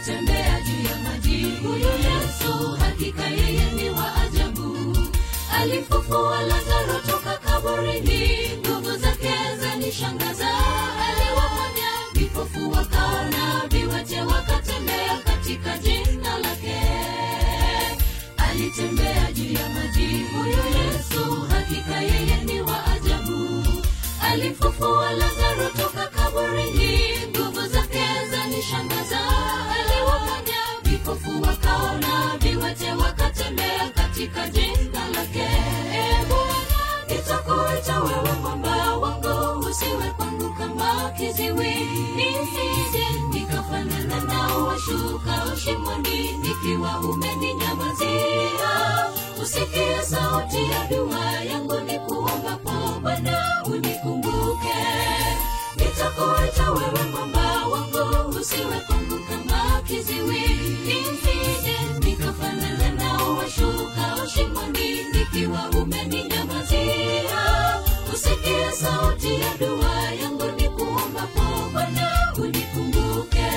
alitembea juu ya maji huyu yesu hakika yeye ni wa ajabu alifufua lazaro toka kaburini nguvu zake zanishangaza aliwaponya vipofu wakaona viwete wakatembea katika jina lake alitembea juu ya maji huyu yesu hakika yeye ni wa ajabu alifufua lazaro toka kaburini nguvu zake zanishangaza aliwaponya vipofu wakaona viwete wakatembea katika jina lake E Bwana, nitakuita wewe mwamba wangu usiwe kwangu kama kiziwi nisije nikafanana nao washuka shimoni nikiwa umeninyamazia usikie sauti ya dua yangu ni kuombapo bwana unikumbuke nitakuita wewe mwamba wangu usiwe kwangu kama kiziwi nisije nikafanana nao washuka shimoni nikiwa umeninyamazia usikie sauti ya dua yangu ni kuombapo bwana unikumbuke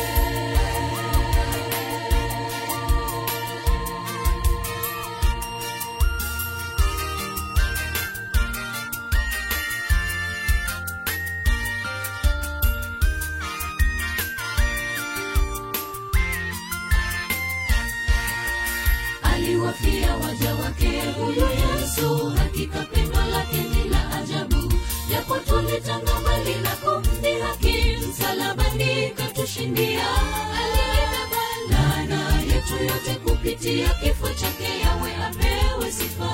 aliwafia waja wake huyu yesu hakika pendo lake ni la ajabu japo tulitanga mbali na kumdhihaki msalabani katushindia alibeba laana yetu yote kupitia kifo chake yawe apewe sifa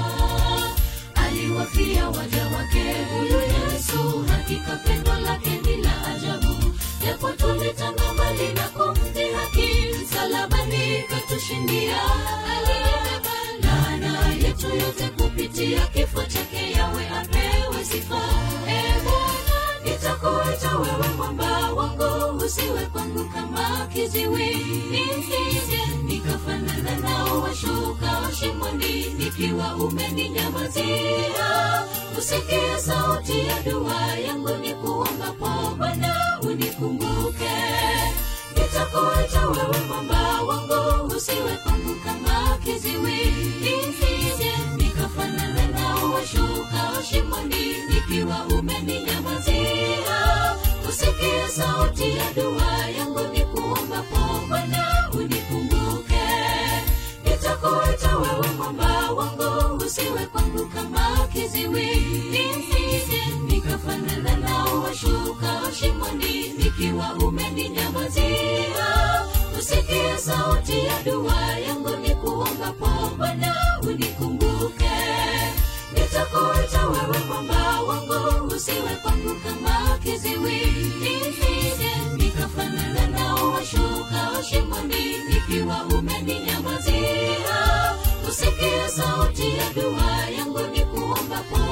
aliwafia waja wake huyu yesu hakika pendo lake ni la ajabu japo tulitanga mbali na kumdhihaki msalabani katushindia alibeba laana yetu yote kupitia kifo chake yawe apewe sifa e bwana nitakuita wewe mwamba wangu usiwe kwangu kama kiziwi nisije nikafanana nao washuka shimoni nikiwa umeninyamazia usikie sauti ya dua yangu ni kuombapo bwana unikumbuke nitakuita wewe mwamba wangu usiwe kwangu kama kiziwi nisije nikafanana nao washuka shimoni nikiwa umeninyamazia usikie sauti ya dua yangu ni kuombapo bwana unikumbuke nitakuita wewe mwamba wangu usiwe kwangu kama kiziwi nisije nikafanana nao washuka shimoni nikiwa umeninyamazia usikie sauti ya dua yangu ni kuombapo bwana unikumbuke nitakuita wewe mwamba wangu usiwe kwangu kama kiziwi nisije nikafanana nao washuka shimoni nikiwa umeninyamazia usikie sauti ya dua yangu ni kuombapo